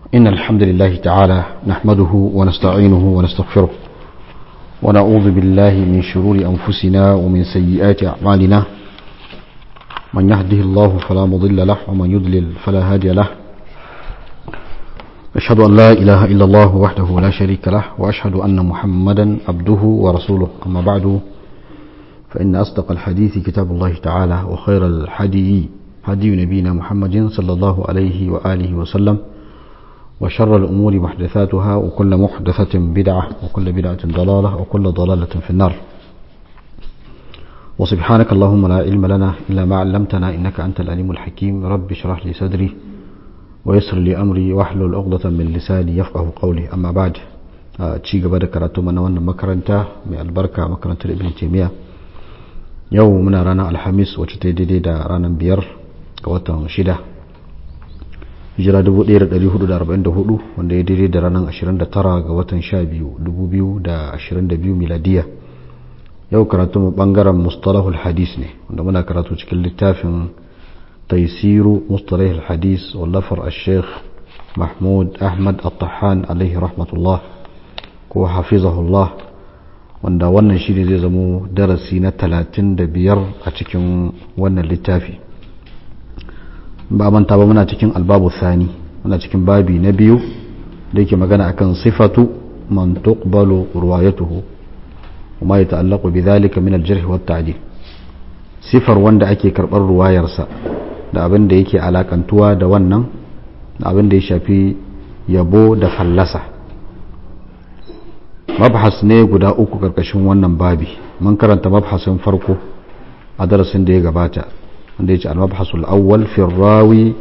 إن الحمد لله تعالى نحمده ونستعينه ونستغفره ونعوذ بالله من شرور أنفسنا ومن سيئات أعمالنا من يهده الله فلا مضل له ومن يضلل فلا هادي له أشهد أن لا إله إلا الله وحده لا شريك له وأشهد أن محمدا عبده ورسوله أما بعد فإن أصدق الحديث كتاب الله تعالى وخير الحدي هدي نبينا محمد صلى الله عليه وآله وسلم وشر الأمور محدثاتها وكل محدثة بدعة وكل بدعة ضلالة وكل ضلالة في النار وسبحانك اللهم لا علم لنا إلا ما علمتنا إنك أنت العليم الحكيم رب اشرح لي صدري ويسر لي أمري واحلل عقدة من لساني يفقه قولي أما بعد ci gaba da karatu mana wannan makaranta mai albarka makarantar ibn taymiya yau muna ranar alhamis wacce ta daidai da ranar biyar ga watan shida hijira 1444 wanda ya daidai da ranar 29 ga watan 12 2022 miladiya yau karatu mu bangaren mustalahul hadis ne wanda muna karatu cikin littafin taisiru mustalahul hadis wallafar al-sheikh mahmud ahmad al-tahan alaihi rahmatullah ko hafizahullah wanda wannan shi ne zai zamo darasi na 35 a cikin wannan littafi ba manta ba muna cikin albabu sani muna cikin babi na biyu da yake magana akan sifatu man tuqbalu ruwayatuhu وما يتعلق بذلك من الجرح والتعديل sifar wanda ake karɓar ruwayarsa da abin da yake alakantuwa da wannan da abin da ya shafi yabo da fallasa mabhas ne guda uku karkashin wannan babi mun karanta mabhasin farko a darasin da ya gabata wanda ya ce al-mabhasul awwal fi rawi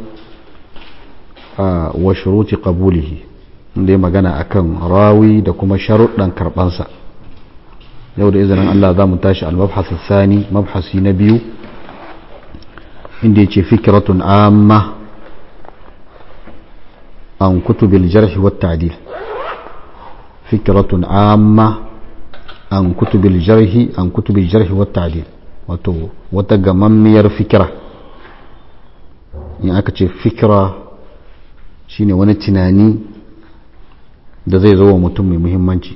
wa shuruti qabulihi inda ya magana akan rawi da kuma sharuɗan karɓansa yau da izinin Allah za mu tashi al-mabhas thani mabhasi na biyu inda ya ce fikratun amma an kutubil jarh wa ta'dil fikratun amma an kutubil jarhi an kutubil jarhi wa ta'dil wato wata gamammiyar fikira in aka ce fikira shine wani tunani da zai zo wa mutum mai muhimmanci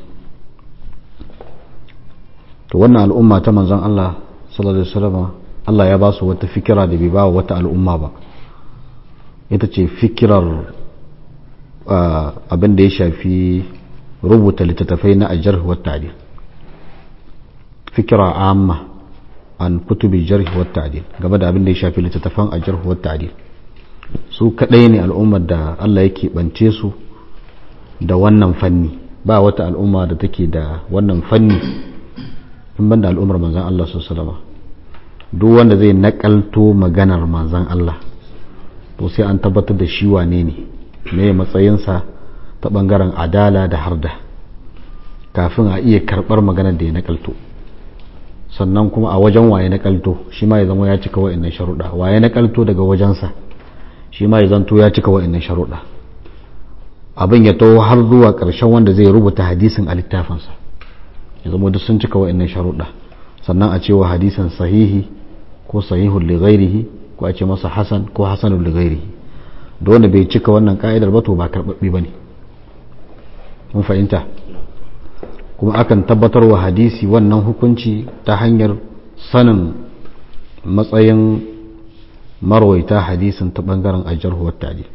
to wannan al'umma ta manzon Allah sallallahu alaihi wasallam Allah ya ba su wata fikira da bai ba wata al'umma ba ita ce fikirar abin da ya shafi rubuta littattafai na ajar wa ta'dil fikira amma an kutubi jarh wa ta'dil game da abin da ya shafi littattafan ajar wa ta'dil su kadai ne al'ummar da Allah yake bance su da wannan fanni ba wata al'umma da take da wannan fanni in banda al'ummar manzan Allah sallallahu alaihi wasallam duk wanda zai nakalto maganar manzan Allah to sai an tabbatar da shi wane ne me matsayinsa ta bangaren adala da harda kafin a iya karbar maganar da ya nakalto sannan kuma a wajen waye nakalto shi ma ya zama ya cika wa'annan sharuɗa waye nakalto daga wajensa shi ma ya zanto ya cika wa'annan sharuɗa abin ya taho har zuwa ƙarshen wanda zai rubuta hadisin a littafinsa ya zama duk sun cika wa'annan sharuɗa sannan a cewa hadisan sahihi ko sahihul li ghairihi ko a ce masa hasan ko hasanul li ghairihi da wanda bai cika wannan ka'idar ba to ba karbabbe bane mun fahimta kuma akan tabbatar wa hadisi wannan hukunci ta hanyar sanin matsayin marwaita hadisin ta bangaren ajar wa ta'dil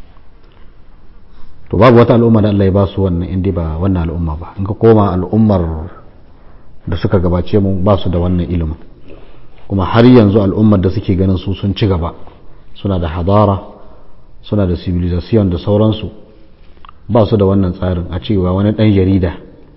to babu wata al'umma da Allah ya ba su wannan inda ba wannan al'umma ba in ka koma al'ummar da suka gabace mu ba su da wannan ilimin kuma har yanzu al'ummar da suke ganin su sun ci gaba suna da hadara suna da civilization da sauransu ba su da wannan tsarin a cewa wani ɗan jarida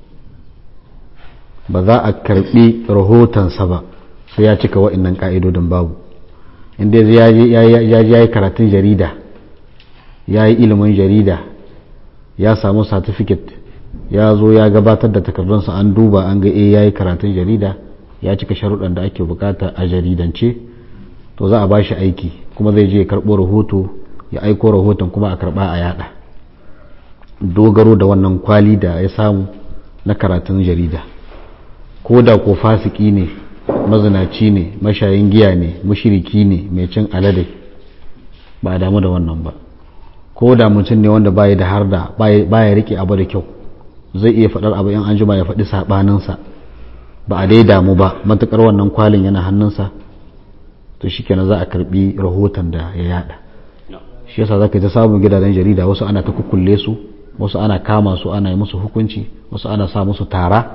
ba za a karɓi rahotonsa ba sai ya cika wa'annan ƙa'idodin babu inda ya yi karatun jarida ya yi ilimin jarida ya samu certificate ya zo ya gabatar da takardunsa an duba an ga eh ya yi karatun jarida ya cika sharuɗan da ake bukata a jaridance to za a ba shi aiki kuma zai je ya karɓo rahoto ya aiko rahoton kuma a karɓa a yada dogaro da wannan kwali da ya samu na karatun jarida ko da ko fasiki ne mazinaci ne mashayin giya ne mushiriki ne mai cin alade ba a damu da wannan ba ko da mutum ne wanda baya da har da baya rike abu da kyau zai iya faɗar abu in an jima ya faɗi saɓaninsa ba a dai damu ba matuƙar wannan kwalin yana hannunsa to shi kenan za a karɓi rahoton da ya yada shi yasa za ka ta samun gidajen jarida wasu ana ta kukkulle su wasu ana kama su ana yi musu hukunci wasu ana sa musu tara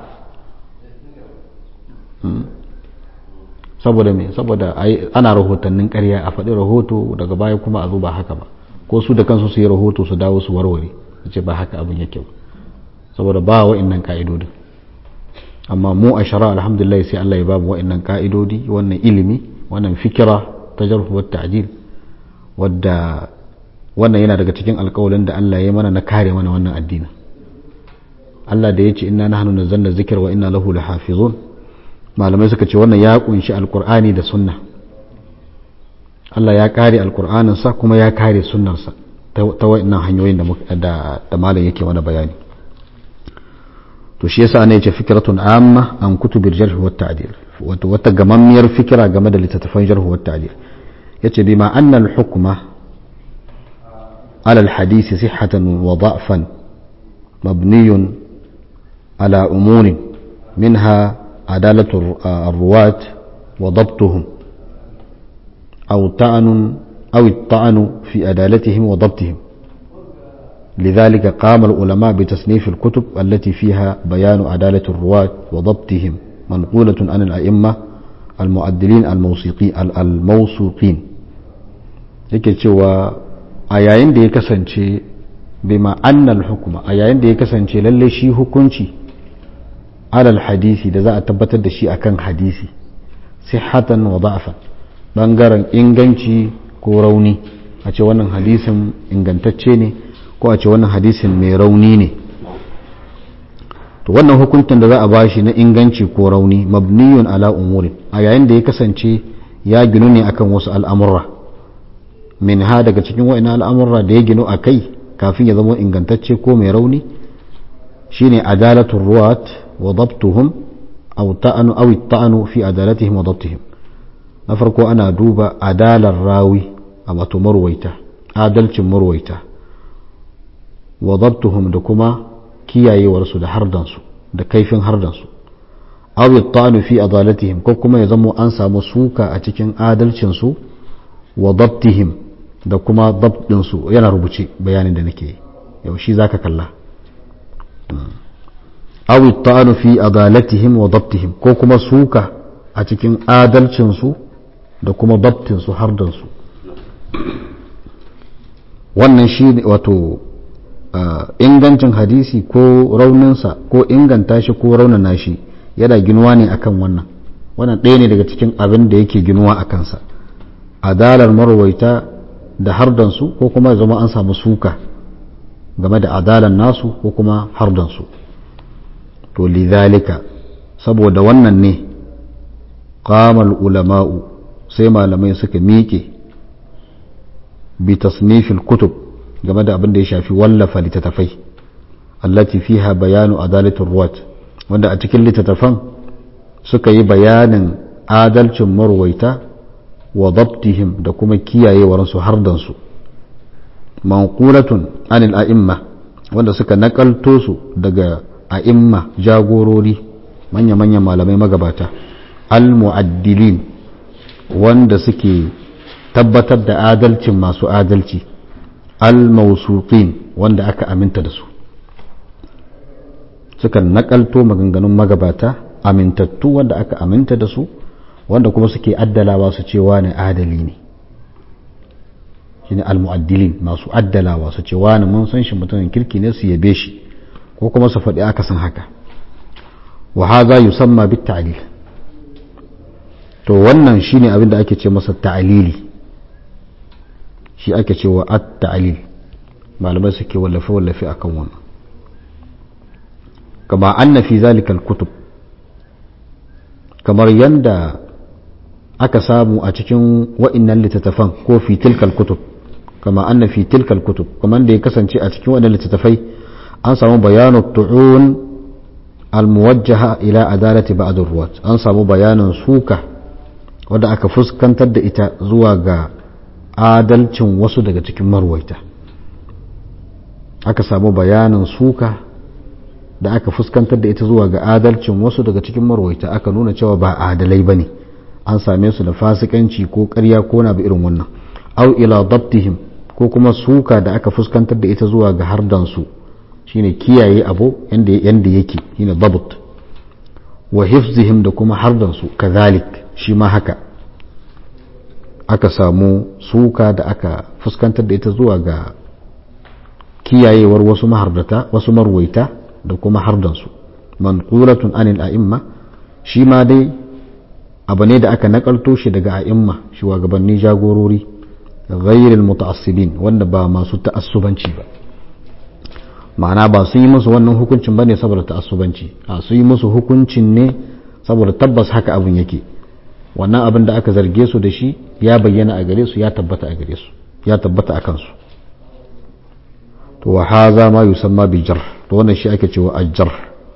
saboda me saboda ana rahotannin ƙarya a faɗi rahoto daga baya kuma a zo ba haka ba ko su da kansu su yi rahoto su dawo su warware su ce ba haka abin yake ba saboda ba wa'annan ka'idodin amma mu a shara alhamdulillah sai Allah ya ba mu wa'annan ka'idodi wannan ilimi wannan fikira ta jarhu wa ta'dil wadda wannan yana daga cikin alƙawalin da Allah ya mana na kare mana wannan addini Allah da ya ce inna nahnu nazzalna dhikra wa inna lahu lahafizun malamai suka ce wannan ya kunshi alqur'ani da sunna Allah ya kare alqur'anin sa kuma ya kare sunnarsa ta wa'annan hanyoyin da da malam yake mana bayani to shi yasa ne yace fikratun amma an kutubil jarh wa ta'dil wato wata gamammiyar fikira game da littattafan jarh wa ta'dil yace bima anna al hukma ala al hadith sihhatan wa da'fan mabniyun ala umurin minha adalatu الرواة وضبطهم أو طعن أو الطعن في عدالتهم وضبطهم لذلك قام العلماء بتصنيف الكتب التي فيها بيان عدالة الرواة وضبطهم منقولة عن الأئمة المؤدلين الموسيقين الموثوقين yake cewa a yayin da ya kasance bima annal hukuma a yayin da ya kasance lalle shi hukunci alal hadisi da za a tabbatar da shi akan hadisi sihhatan wa da'fan bangaren inganci ko rauni a ce wannan hadisin ingantacce ne ko a ce wannan hadisin mai rauni ne to wannan hukuncin da za a bashi na inganci ko rauni mabniyun ala umurin a yayin da ya kasance ya ginu ne akan wasu al'amurra min ha daga cikin wa'ina al'amurra da ya ginu a kai kafin ya zama ingantacce ko mai rauni shine adalatul ruwat wa dabtuhum aw ta'anu aw ta'anu fi adalatihim wa dabtihim na farko ana duba adalar rawi a wato marwaita adalcin marwaita wa dabtuhum da kuma kiyayewarsu da hardansu da kaifin hardansu aw ta'anu fi adalatihim ko kuma ya zama an samu suka a cikin adalcinsu wa dabtihim da kuma dabdinsu yana rubuce bayanin da nake yau shi zaka kalla aw ta'anu fi adalatihim wa dabtihim ko kuma suka a cikin adalcinsu da kuma dabtinsu hardansu wannan shi wato ingancin hadisi ko rauninsa ko inganta shi ko raunana shi yana ginuwa ne akan wannan wannan ɗaya ne daga cikin abin da yake ginuwa a kansa adalar marwaita da hardansu ko kuma zama an samu suka game da adalar nasu ko kuma hardansu to lidhalika saboda wannan ne qamal ulama'u sai malamai suka miƙe bi tasnifil kutub game da abin da ya shafi wallafa littattafai allati fiha bayanu adalatul ruwat wanda a cikin littattafan suka yi bayanin adalcin marwaita wa dabtihim da kuma kiyayewarsu hardansu manqulatun anil a'imma wanda suka nakalto su daga a'imma jagorori manya-manyan malamai magabata al-mu'addilin wanda suke tabbatar da adalcin masu adalci al-mausuqin wanda aka aminta da su suka nakalto maganganun magabata amintattu wanda aka aminta da su wanda kuma suke addalawa su ce wani adali ne shine al-mu'addilin masu addalawa su ce wani mun san shi mutumin kirki ne su yabe shi ko kuma su faɗi aka san haka wa hadha yusamma bit ta'lil to wannan shine abin da ake ce masa ta'lili shi ake cewa at-ta'lil malamai suke wallafe wallafe akan wannan kama anna fi zalika al-kutub kamar yanda aka samu a cikin wa'innan littattafan ko fi tilkal kutub kama anna fi tilkal kutub kamar da ya kasance a cikin wa'innan littattafai an samu bayanu tu'un al-muwajjaha ila adalati ba'd ruwat an samu bayanin suka wadda aka fuskantar da ita zuwa ga adalcin wasu daga cikin marwaita aka samu bayanin suka da aka fuskantar da ita zuwa ga adalcin wasu daga cikin marwaita aka nuna cewa ba adalai ba ne an same su da fasikanci ko karya ko na irin wannan au ila dabtihim ko kuma suka da aka fuskantar da ita zuwa ga hardansu shine kiyaye abu yanda yake shine dabt wa hifzihim da kuma hardansu kazalik shi ma haka aka samu suka da aka fuskantar da ita zuwa ga kiyayewar wasu mahardata wasu marwaita da kuma hardansu manqulatun anil a'imma shi ma dai abu ne da aka nakalto shi daga a'imma shugabanni jagorori ghairil muta'assibin wanda ba masu ta'assubanci ba ma'ana ba sun yi musu wannan hukuncin bane saboda ta'assubanci a sun yi musu hukuncin ne saboda tabbas haka abin yake wannan abin da aka zarge su da shi ya bayyana a gare su ya tabbata a gare su ya tabbata a kansu to wa haza ma yusamma bi jar to wannan shi ake cewa ajjar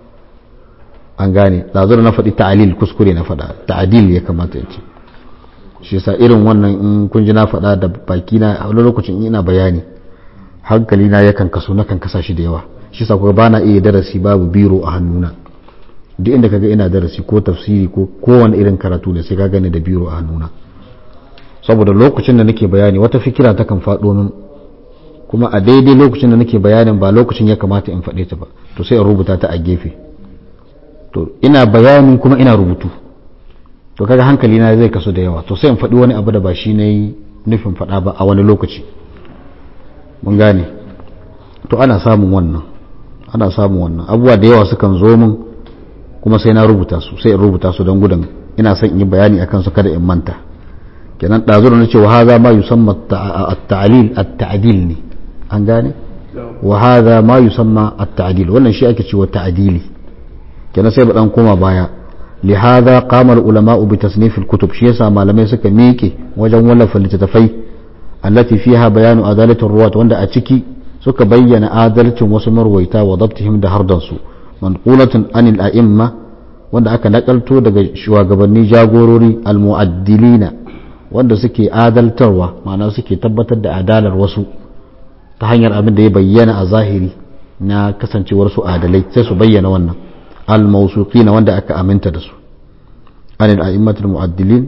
an gane dazu na faɗi ta'alil kuskure na faɗa ta'adil ya kamata ya ce shi yasa irin wannan in kun ji na faɗa da baki na a wani lokacin ina bayani hankali na yakan kaso na kan kasa shi da yawa shi yasa kuma bana iya darasi babu biro a hannuna duk inda kaga ina darasi ko tafsiri ko kowane irin karatu ne sai ka gani da biro a hannuna saboda lokacin da nake bayani wata fikira ta kan faɗo min kuma a daidai lokacin da nake bayanin ba lokacin ya kamata in faɗe ta ba to sai in rubuta ta a gefe to ina bayani kuma ina rubutu to kaga hankali na zai kaso da yawa to sai in faɗi wani abu da ba shi ne nufin faɗa ba a wani lokaci mun gane to ana samun wannan ana samun wannan abubuwa da yawa sukan zo min kuma sai na rubuta su sai in rubuta su don gudun ina son in yi bayani akan su kada in manta kenan ɗazu da na ce wa haza ma yusamma at-ta'lil at-ta'dil ne an gane wa haza ma yusamma at-ta'dil wannan shi ake cewa ta'dili kenan sai ba dan koma baya لهذا قام العلماء بتصنيف الكتب شيء يسا malamai suka miƙe wajen wallafa littattafai allati fiha bayanu adalati ruwat wanda a ciki suka bayyana adalcin wasu marwaita wa dabtihim da hardansu manqulatun anil a'imma wanda aka nakalto daga shugabanni jagorori almu'addilina wanda suke adaltarwa ma'ana suke tabbatar da adalar wasu ta hanyar abin da ya bayyana a zahiri na kasancewar su adalai sai su bayyana wannan الموثوقين wanda aka aminta da su an al'immatul mu'addilin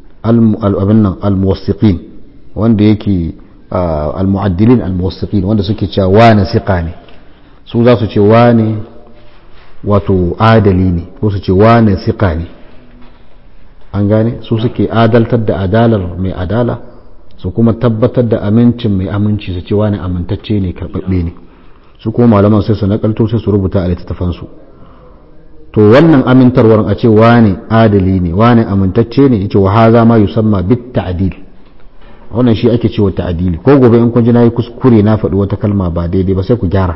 al-muwassiqin wanda yake al-mu'addilin al-muwassiqin wanda suke cewa wane siqa ne su za su ce wane wato adali ne ko su ce wane siqa ne an gane su suke adaltar da adalar mai adala su kuma tabbatar da amincin mai aminci su ce wane amintacce ne karɓaɓɓe ne su kuma malaman sai su nakalto sai su rubuta a littattafansu to wannan amintarwar a ce wane adali ne wane amintacce ne yace wa haza ma yusamma bit ta'dil wannan shi ake cewa ta'dili ko gobe in kun ji nayi kuskure na faɗi wata kalma ba daidai ba sai ku gyara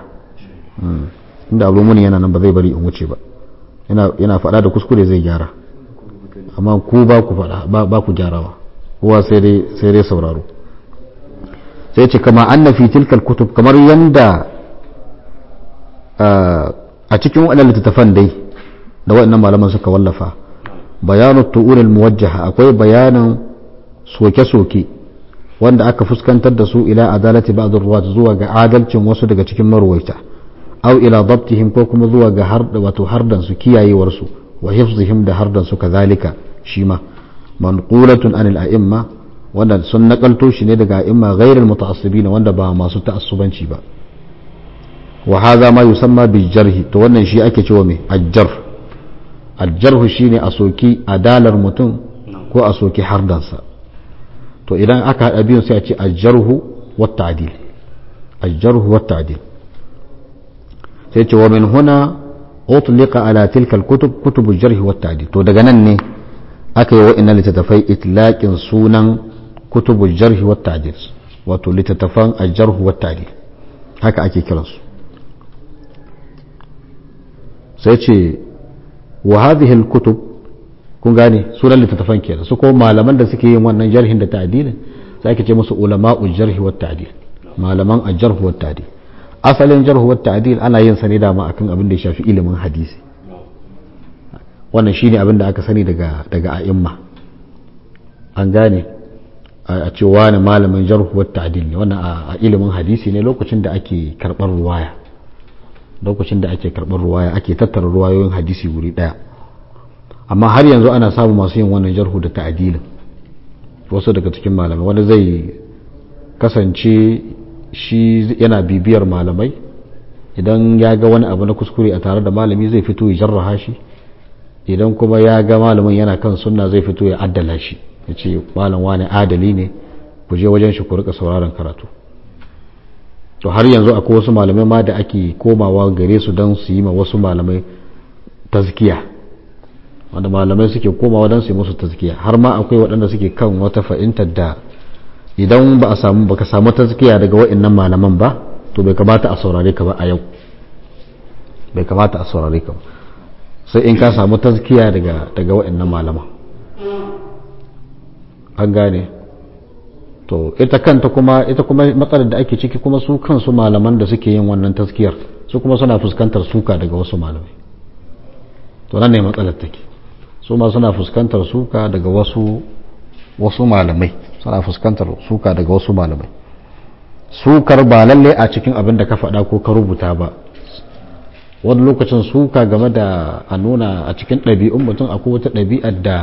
inda abu muni yana nan ba zai bari in wuce ba yana yana faɗa da kuskure zai gyara amma ku ba ku faɗa ba ku gyarawa kowa sai dai sai dai sauraro sai ce kama anna fi tilkal kutub kamar yanda a cikin waɗannan littattafan dai da waɗannan malaman suka wallafa bayanu tu'uril muwajjaha akwai bayanin soke-soke wanda aka fuskantar da su ila adalati ba'd ruwat zuwa ga adalcin wasu daga cikin marwaita aw ila dabtihim ko kuma zuwa ga har wato hardan su kiyayewar su wa hifzihim da hardan su kazalika shi ma manqulatun anil a'imma wanda sun nakalto shi ne daga a'imma ghairil muta'assibin wanda ba masu ta'assubanci ba wa hadha ma yusamma bil jarhi to wannan shi ake cewa me ajjar aljarhu shine a soki adalar mutum ko a soki hardansa to idan aka haɗa biyun sai a ce aljarhu wa ta'dil aljarhu wa ta'dil sai ce wa min huna utliqa ala tilka alkutub kutub aljarh wa ta'dil to daga nan ne aka yi wa'annan littattafai itlaqin sunan kutub aljarh wa ta'dil wato littattafan aljarh wa ta'dil haka ake kiransu sai ce wa hadhihi al-kutub kun gane sunan littattafan kenan su ko malaman da suke yin wannan jarhin da ta'dilin sai ake ce musu ulama'ul jarh wa ta'dil malaman al-jarh wa ta'dil asalin jarh wa ta'dil ana yin sa ne dama akan abin da ya shafi ilimin hadisi wannan shine abin da aka sani daga daga a'imma an gane a ce wani malamin jarhu wa ta'dil ne wannan a ilimin hadisi ne lokacin da ake karɓar ruwaya lokacin da ake karɓar ruwaya ake tattara ruwayoyin hadisi wuri ɗaya amma har yanzu ana samu masu yin wannan jarhu da ta'adilin wasu daga cikin malamai wani zai kasance shi yana bibiyar malamai idan ya ga wani abu na kuskure a tare da malami zai fito ya jarraha shi idan kuma ya ga malamin yana kan sunna zai fito ya addala shi ya ce malam wani adali ne ku je wajen shi ku rika sauraron karatu to har yanzu akwai wasu malamai ma da ake komawa gare su don su yi ma wasu malamai tazkiya wanda malamai suke komawa don su yi musu tazkiya har ma akwai waɗanda suke kan wata fahimtar da idan ba a samu baka samu tazkiya daga wa'annan malaman ba to bai kamata a saurare ka ba a yau bai kamata a saurare ka ba sai in ka samu tazkiya daga daga wa'annan malaman an gane to ita kanta kuma ita kuma matsalar da ake ciki kuma su kansu malaman da suke yin wannan taskiyar su kuma suna fuskantar suka daga wasu malamai to nan ne matsalar take su ma suna fuskantar suka daga wasu wasu malamai suna fuskantar suka daga wasu malamai sukar ba lalle a cikin abin da ka faɗa ko ka rubuta ba wani lokacin suka game da a nuna a cikin ɗabi'un mutum akwai wata ɗabi'ar da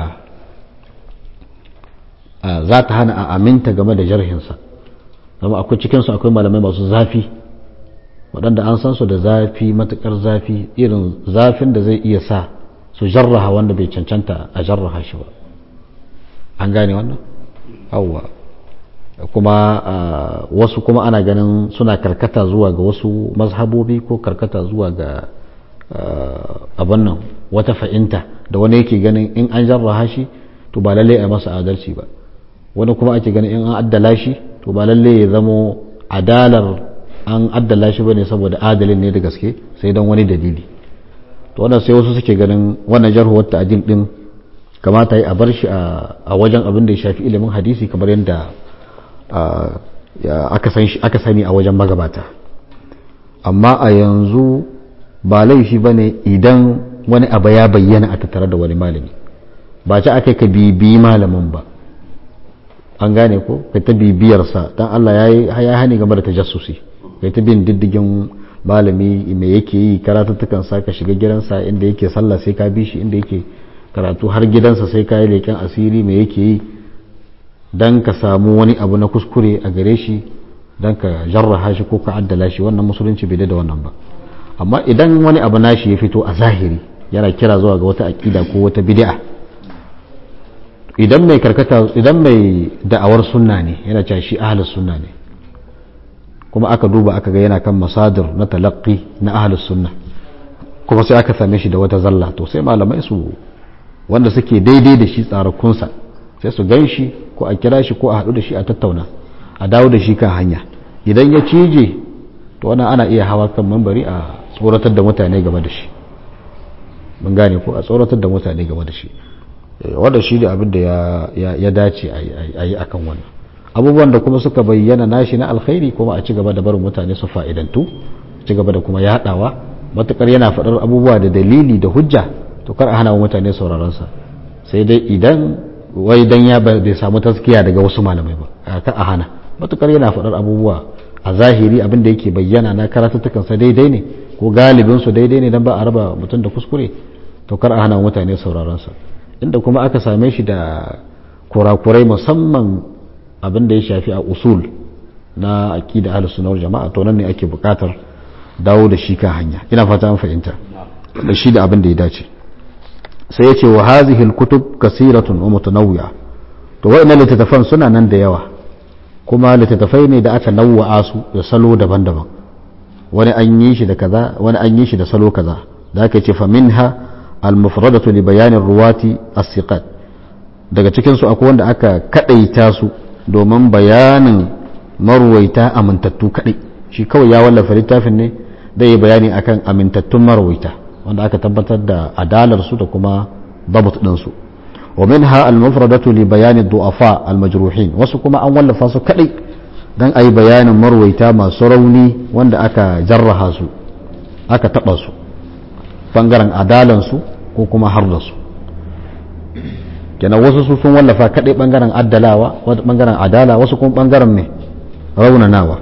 za ta hana a aminta game da jarhinsa zama akwai cikinsu akwai malamai masu zafi waɗanda an san su da zafi matuƙar zafi irin zafin da zai iya sa su jarraha wanda bai cancanta a jarraha shi ba an gane wannan hauwa kuma wasu kuma ana ganin suna karkata zuwa ga wasu mazhabobi ko karkata zuwa ga abin nan wata fa'inta da wani yake ganin in an jarraha shi to ba lalle a masa adalci ba wani kuma ake ganin in an addala shi to ba lalle ya zamo adalar an addala shi bane saboda adalin ne da gaske sai don wani dalili to wannan sai wasu suke ganin wannan jarhu wata adil din kamata yi a bar shi a wajen abin da ya shafi ilimin hadisi kamar yadda aka sani a wajen magabata amma a yanzu ba laifi ba ne idan wani abu ya bayyana a tattare da wani malami ba ci aka ka bibiyi malamin ba an gane ko kai ta bibiyarsa dan Allah ya hani game da tajassusi kai ta bin diddigin malami me yake yi karatuttukan sa ka shiga gidansa inda yake sallah sai ka bi shi inda yake karatu har gidansa sai ka yi leƙen asiri me yake yi dan ka samu wani abu na kuskure a gare shi dan ka jarraha shi ko ka addala shi wannan musulunci bai da wannan ba amma idan wani abu nashi ya fito a zahiri yana kira zuwa ga wata aƙida ko wata bid'a idan mai karkata idan mai da'awar sunna ne yana cewa shi ahlus sunna ne kuma aka duba aka ga yana kan masadir na talaqqi na ahlus sunna kuma sai aka same shi da wata zalla to sai malamai su wanda suke daidai da shi tsarakunsa sai su gan shi ko a kira shi ko a haɗu da shi a tattauna a dawo da shi kan hanya idan ya cije to wannan ana iya hawa kan mambari a tsoratar da mutane game da shi mun gane ko a tsoratar da mutane game da shi wanda shi da abin da ya dace a yi akan wannan abubuwan da kuma suka bayyana nashi na alkhairi kuma a ci gaba da barin mutane su fa'idantu ci gaba da kuma yaɗawa matukar yana faɗar abubuwa da dalili da hujja to kar a hana mutane sauraronsa sai dai idan wai dan ya bai samu taskiya daga wasu malamai ba ka a hana matukar yana faɗar abubuwa a zahiri abin da yake bayyana na karatuttukansa daidai ne ko galibinsu daidai ne dan ba a raba mutum da kuskure to kar a hana mutane sauraronsa inda kuma aka same shi da kurakurai musamman abin da ya shafi a usul na aqida ahlus sunna wal jama'a to nan ne ake buƙatar dawo da shi kan hanya ina fata an fahimta da shi da abin da ya dace sai ya ce wa hazihi kutub kasiratun wa mutanawwi'a to wa'annan littattafan suna nan da yawa kuma littattafai ne da aka nawwa'a su da salo daban-daban wani an yi shi da kaza wani an yi shi da salo kaza da aka ce fa minha al-mufradatu li bayanin ruwati as-siqat daga cikin su akwai wanda aka kadaita su domin bayanin marwaita amintattu kadai shi kawai ya wallafa littafin ne da yi bayani akan amintattun marwaita wanda aka tabbatar da adalar su da kuma dabut din su wa minha al-mufradatu li bayani du'afa al-majruhin wasu kuma an wallafa su kadai dan ayi bayanin marwaita masu rauni wanda aka jarraha su aka taba su bangaren adalan su ko kuma har da su kenan wasu su sun wallafa kadai bangaren addalawa wasu bangaren adala wasu kuma bangaren mai raunanawa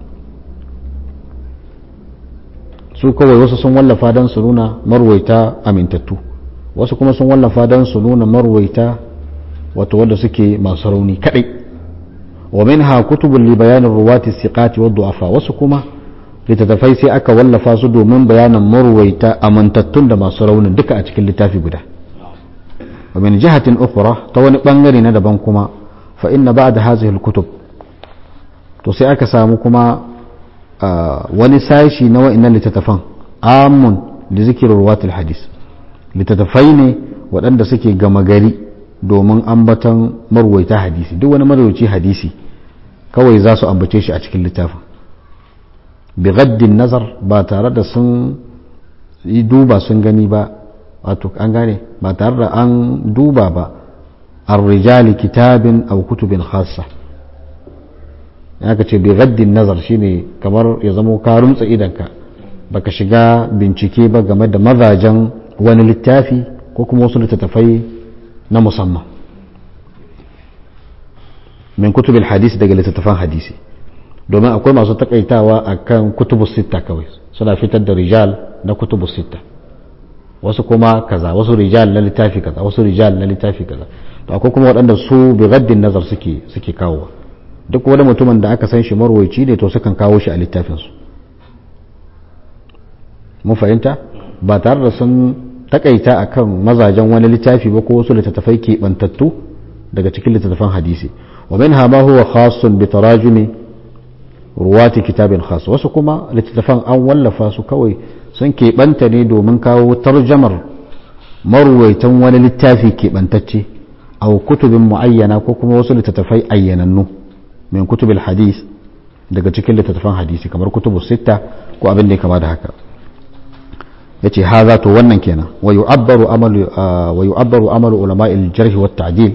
su kawai wasu sun wallafa don su nuna marwaita amintattu wasu kuma sun wallafa don su nuna marwaita wato wanda suke masu rauni kadai wa minha kutubun li bayanin ruwati siqati wa du'afa wasu kuma littattafai sai aka wallafa su domin bayanin marwaita amintattun da masu raunin duka a cikin littafi guda wa min jihatin ukhra ta wani bangare na daban kuma fa inna ba'da hadhihi al-kutub to sai aka samu kuma wani sashi na wa'annan littattafan amun da zikirin ruwatul hadis littattafai ne waɗanda suke gama gari domin ambatan marwaita hadisi duk wani marwaci hadisi kawai za su ambace shi a cikin littafin bigaddin nazar ba tare da sun yi duba sun gani ba wato an gane ba tare da an duba ba ar-rijali kitabin aw kutubin khassa aka ce bigaddin nazar shine kamar ya zamo ka rumtsa idanka baka shiga bincike ba game da mazajen wani littafi ko kuma wasu littattafai na musamman min kutubil hadisi daga littattafan hadisi domin akwai masu takaitawa akan kutubu sitta kawai suna fitar da rijal na kutubu sitta wasu kuma kaza wasu rijal na littafi kaza wasu rijal na littafi kaza to akwai kuma waɗanda su bi gaddin nazar suke suke kawowa duk wani mutumin da aka san shi marwaici ne to sukan kawo shi a littafinsu mun fahimta ba tare da sun takaita akan mazajen wani littafi ba ko wasu littattafai keɓantattu daga cikin littattafan hadisi wa min ma huwa khasun bi tarajumi ruwati kitabin khas wasu kuma littattafan an wallafa su kawai sun keɓanta ne domin kawo tarjamar marwaitan wani littafi keɓantacce a kutubin mu'ayyana ko kuma wasu littattafai ayyanannu min kutubil hadis daga cikin littattafan hadisi kamar kutubu sitta ko abin da ya kama da haka yace haza to wannan kenan wa yu'abbaru amalu wa yu'abbaru amalu ulama'i al-jarh wa at-ta'dil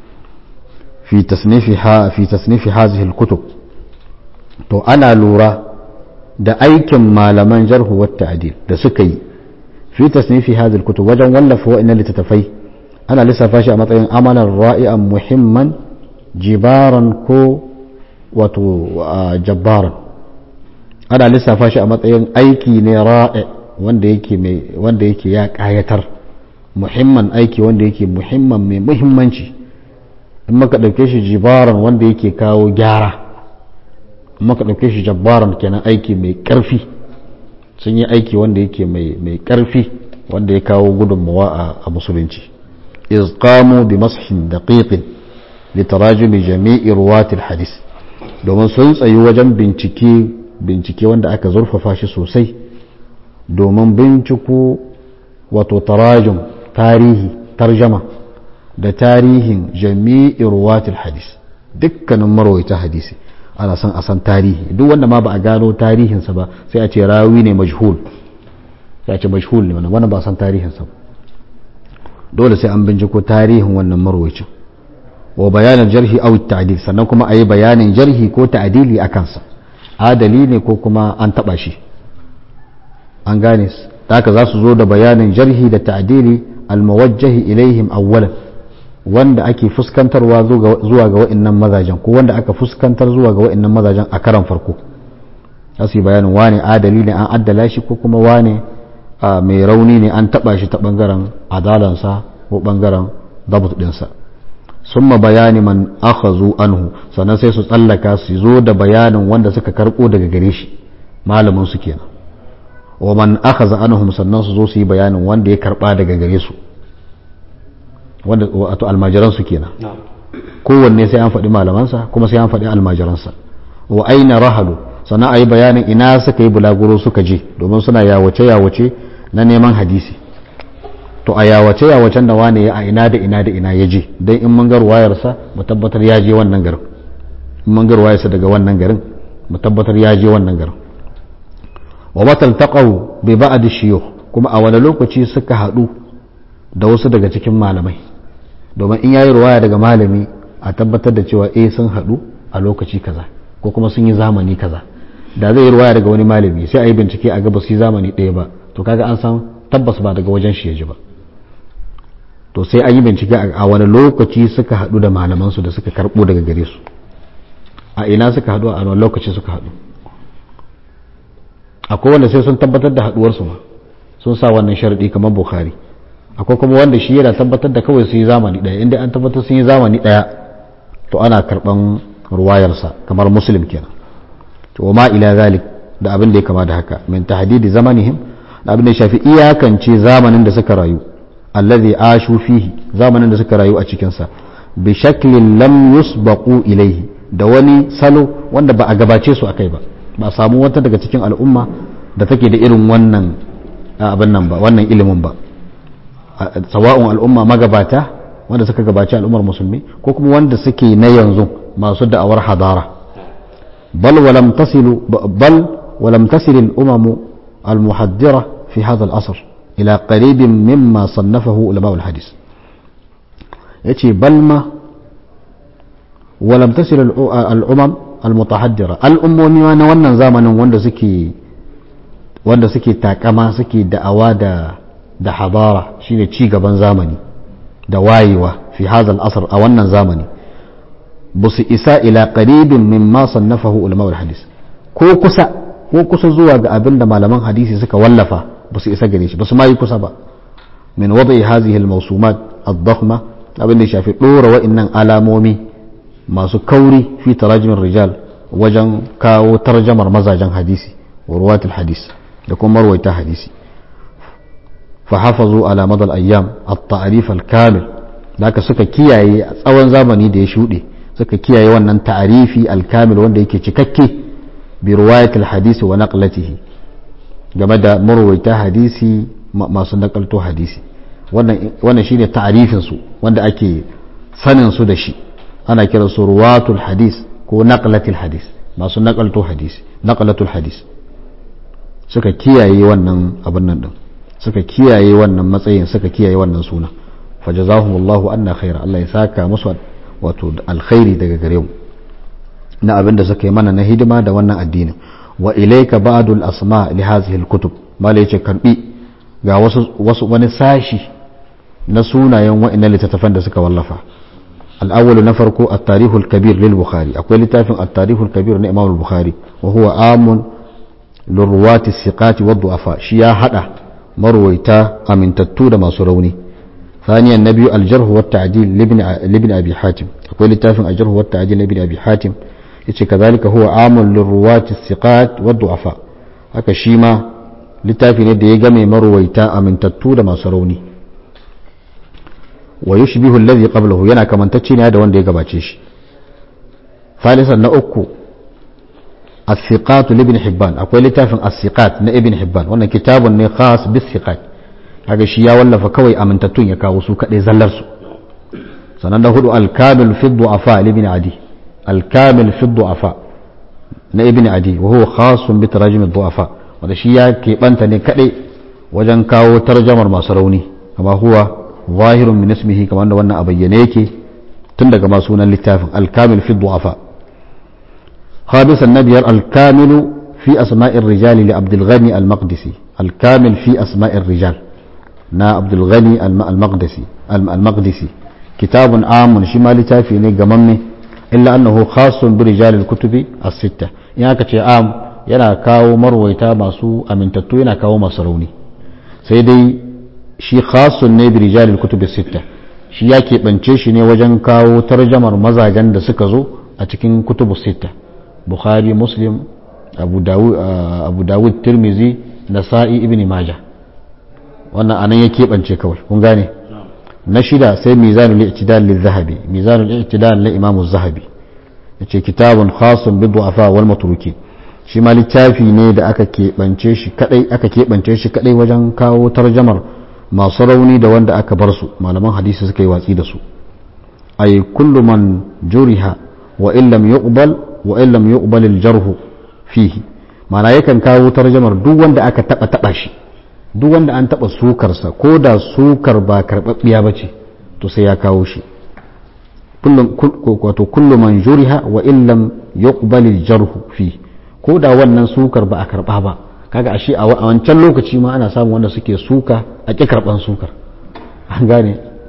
fi tasnifiha fi tasnifi hadhihi al-kutub to ana lura da aikin malaman jarh wa at-ta'dil da suka yi fi tasnifi hadhihi al-kutub wajen wallafa wa'annan littattafai ana lissafa shi a matsayin amalan ra'i'an muhimman jibaran ko wato jabbaran ana lissafa shi a matsayin aiki ne ra'i wanda yake mai wanda yake ya kayatar muhimman aiki wanda yake muhimman mai muhimmanci in maka ɗauke shi jibaran wanda yake kawo gyara in maka ɗauke shi jabbaran kenan aiki mai ƙarfi sun yi aiki wanda yake mai ƙarfi wanda ya kawo gudunmawa a musulunci iz qamu bi mashin daqiqin li tarajumi jami'i ruwatil hadis domin sun tsayi wajen bincike bincike wanda aka zurfafa shi sosai domin binciko wato tarajum tarihi tarjama da tarihin jami'i ruwatil hadis dukkanin marwaita hadisi ana son a san tarihi duk wanda ma ba a gano tarihinsa ba sai a ce rawi ne majhul sai a ce majhul ne wannan ba a san tarihinsa ba dole sai an binciko tarihin wannan marwacin wa bayanin jarhi aw ta'dil sannan kuma ayi bayanin jarhi ko ta'dili a kansa adali ne ko kuma an taba shi an gane haka za su zo da bayanin jarhi da ta'dili almuwajjahi ilaihim awwalan wanda ake fuskantarwa zuwa ga wa'annan mazajen ko wanda aka fuskantar zuwa ga wa'annan mazajen a karan farko za su yi bayanin wane adali ne an addala shi ko kuma wane mai rauni ne an taba shi ta bangaren adalansa ko bangaren dabut dinsa summa bayani man akhazu anhu sannan sai su tsallaka su zo da bayanin wanda suka karbo daga gare shi malamin su kenan wa man akhaza anhum sannan su zo su yi bayanin wanda ya karba daga gare su wanda wato almajiran su kenan kowanne sai an faɗi malamansa kuma sai an faɗi almajiransa wa aina rahalu sannan a yi bayanin ina suka yi bulaguro suka je domin suna yawace yawace na neman hadisi to a yawace yawacen da wane ya a ina da ina da ina ya je don in mun ga ruwayarsa mu tabbatar ya je wannan garin in mun ga ruwayarsa daga wannan garin mu tabbatar ya je wannan garin wa matal taqaw bi ba'd shiyukh kuma a wani lokaci suka haɗu da wasu daga cikin malamai domin in yayi ruwaya daga malami a tabbatar da cewa eh sun haɗu a lokaci kaza ko kuma sun yi zamani kaza da zai yi ruwaya daga wani malami sai a yi bincike a ga ba su yi zamani ɗaya ba to kaga an san tabbas ba daga wajen shi ya ji ba to sai an yi bincike a wani lokaci suka haɗu da malamansu da suka karɓo daga gare su a ina suka haɗu a wani lokaci suka haɗu akwai wanda sai sun tabbatar da haɗuwarsu ma sun sa wannan sharaɗi kamar bukhari akwai kuma wanda shi yana tabbatar da kawai sun yi zamani ɗaya inda an tabbatar sun yi zamani ɗaya to ana karɓan ruwayarsa kamar muslim kenan to ma ila zalik da abin da ya kama da haka min tahdidi zamanihim da abin da ya shafi iyakance zamanin da suka rayu allazi ashu fihi zamanin da suka rayu a cikin sa bi shaklin lam yusbaqu ilayhi da wani salo wanda ba a gabace su akai ba ba a samu wata daga cikin al'umma da take da irin wannan abin nan ba wannan ilimin ba sawa'un al'umma magabata wanda suka gabaci al'ummar musulmi ko kuma wanda suke na yanzu masu da'awar hadara bal walam tasilu bal ولم تصل الأمم المحدرة في هذا الأصر إلى قريب مما صنفه علماء الحديث يتي بلما ولم تصل الأمم المتحدرة الأمم وانا وانا زامن وانا سكي وانا سكي تاكما سكي دعوا دا da hadara shine ci gaban zamani da wayewa fi hadha al-asr a wannan zamani busu isa ila qaribin mimma sannafahu ulama al-hadith ko kusa ko kusa zuwa ga abin da malaman hadisi suka wallafa ba su isa gare shi ba su ma yi kusa ba min wada'i hazihi al-mawsumat ad-dakhma abin da shafi dora wa'annan alamomi masu kauri fi tarajimin rijal wajen kawo tarjamar mazajen hadisi wa ruwatul hadis da kuma marwaita hadisi fa hafazu ala madal ayyam at-ta'rif al-kamil da suka kiyaye a tsawon zamani da ya shuɗe suka kiyaye wannan ta'arifi al-kamil wanda yake cikakke bi riwayatul hadisi wa naqlatihi game da marwaita hadisi masu nakalto hadisi wannan shine ta'arifin su wanda ake sanin su da shi ana kira su ruwatul hadis ko naqlatul hadis masu nakalto hadisi naqlatul hadis suka kiyaye wannan abin nan din suka kiyaye wannan matsayin suka kiyaye wannan suna fajazahumullahu anna khaira Allah ya saka musu wato alkhairi daga gare mu na abin da suka yi mana na hidima da wannan addinin wa ilayka ba'dul asma li hadhihi alkutub mala yace karbi ga wasu wasu wani sashi na sunayen wa'annan littattafan da suka wallafa al-awwal na farko at-tarikh al-kabir lil bukhari akwai littafin at-tarikh al-kabir na imam al-bukhari wa huwa amun lirwati siqati wa du'afa shi ya hada marwaita amintattu da masu rauni ثانيا النبي الجرح والتعديل لابن لابن ابي حاتم akwai littafin الجرح والتعديل لابن ابي حاتم yace kazalika huwa amul lirruwati thiqat wa du'afa haka shi ma littafi ne da ya game marwaita amintattu da masu rauni wa yushbihu alladhi qablahu yana kamantacce ne da wanda ya gabace shi thalisan na uku الثقات لابن حبان akwai littafin الثقات na ibn hibban wannan kitabun ne khas bis thiqat kaga shi ya wallafa kawai amintattun ya kawo su kadai zallar su sanan da hudu al-kamil fi du'afa ibn adi al-kamil fi du'afa na ibn adi wa huwa khasun bi tarajim ad-du'afa wanda shi ya keɓanta ne kadai wajen kawo tarjamar masu rauni amma huwa zahirun min ismihi kamar da wannan a bayyane yake tun daga masu sunan littafin al-kamil fi du'afa خامسا نبي الكامل في أسماء الرجال لعبد الغني المقدسي الكامل في أسماء الرجال نا عبد الغني المقدسي المقدسي كتاب عام شمال تافي نجممي إلا أنه خاص برجال الكتب الستة يعني كتي عام yana kawo marwaita masu amintattu yana kawo masu rauni sai dai shi khasun ne bi rijalil kutubi sitta shi ya keɓance shi ne wajen kawo tarjamar mazajen da suka zo a cikin kutubu sitta bukhari muslim abu dawud, abu dawud tirmizi nasa'i ibn majah wannan anan ya keɓance kawai kun gane na shida sai mizanul i'tidal lil zahabi mizanul i'tidal na imam zahabi yace kitabun khasun bi du'afa wal matrukin shi ma littafi ne da aka keɓance shi kadai aka keɓance shi kadai wajen kawo tarjamar masu rauni da wanda aka bar su malaman hadisi suka yi watsi da su ay kullu man juriha wa illam yuqbal wa illam yuqbal al-jarh fihi mana yakan kawo tarjamar duk wanda aka taba taba shi duk wanda an taba sukar sa ko da sukar ba karbabbiya bace to sai ya kawo shi kullum wato kullu man juriha wa illam yuqbal al-jarh fihi ko da wannan sukar ba a karba ba kaga ashe a wancan lokaci ma ana samun wanda suke suka a ƙi karban sukar an gane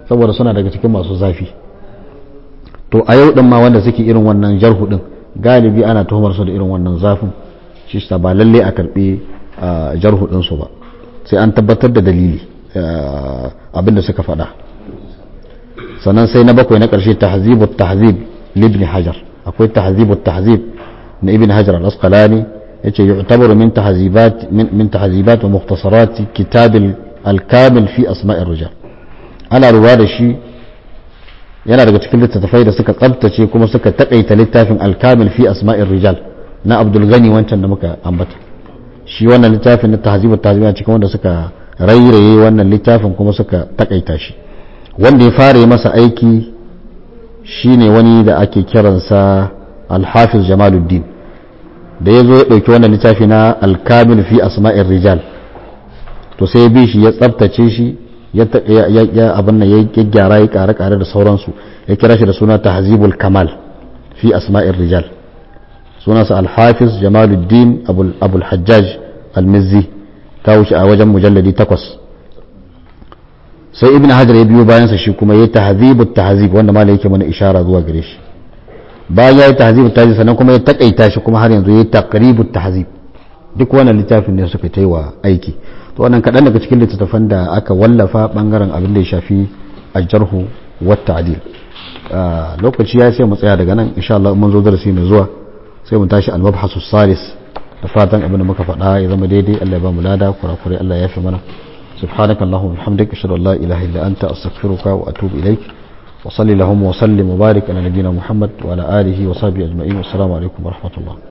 saboda suna daga cikin masu zafi to a yau din ma wanda suke irin wannan jarhu din galibi ana tuhumar su da irin wannan zafin shi sa ba lalle a karbi jarhu din su ba sai an tabbatar da dalili abinda suka faɗa sannan sai na bakwai na ƙarshe tahzibu tahzib libni hajar akwai tahzibu tahzib na ibn hajar al-asqalani yace yu'tabaru min tahzibat min tahzibat wa mukhtasarat kitab al-kamil fi asma'ir rijal ana ruwa da shi yana daga cikin littattafai da suka tsabtace kuma suka takaita littafin al-kamil fi asma'ir rijal na abdul gani wancan da muka ambata shi wannan littafin na tahzibu tahzib yana cikin wanda suka rairaye wannan littafin kuma suka takaita shi wanda ya fara masa aiki shine wani da ake kiransa al-hafiz jamaluddin da ya zo ya ɗauki wannan littafi na alkamil fi asma'ir rijal to sai bi shi ya tsabtace shi ya abin nan ya gyara ya kare kare da sauransu ya kira shi da suna tahzibul kamal fi asma'ir rijal sunansa al-hafiz jamaluddin abul hajjaj al-mizzi ta wuce a wajen mujalladi takwas sai ibn hajar ya biyo bayansa shi kuma ya tahzibut tahzib wanda malai yake mana ishara zuwa gare shi bayan ya yi tahzibut tahzib sannan kuma ya takaita shi kuma har yanzu ya yi taqribut tahzib duk wannan littafin ne suka ta yi wa aiki to wannan kaɗan daga cikin littattafan da aka wallafa bangaren abin da ya shafi aljarhu wa ta'dil lokaci ya sai mu tsaya daga nan insha Allah mun zo darasi mai zuwa sai mu tashi al-mabhasu salis da fatan abin da muka faɗa ya zama daidai Allah ya ba mu lada kurakurai Allah ya fi mana سبحانك اللهم وبحمدك اشهد ان لا اله الا انت استغفرك واتوب اليك وصلي اللهم وسلم وبارك على نبينا محمد وعلى اله وصحبه اجمعين والسلام عليكم ورحمه الله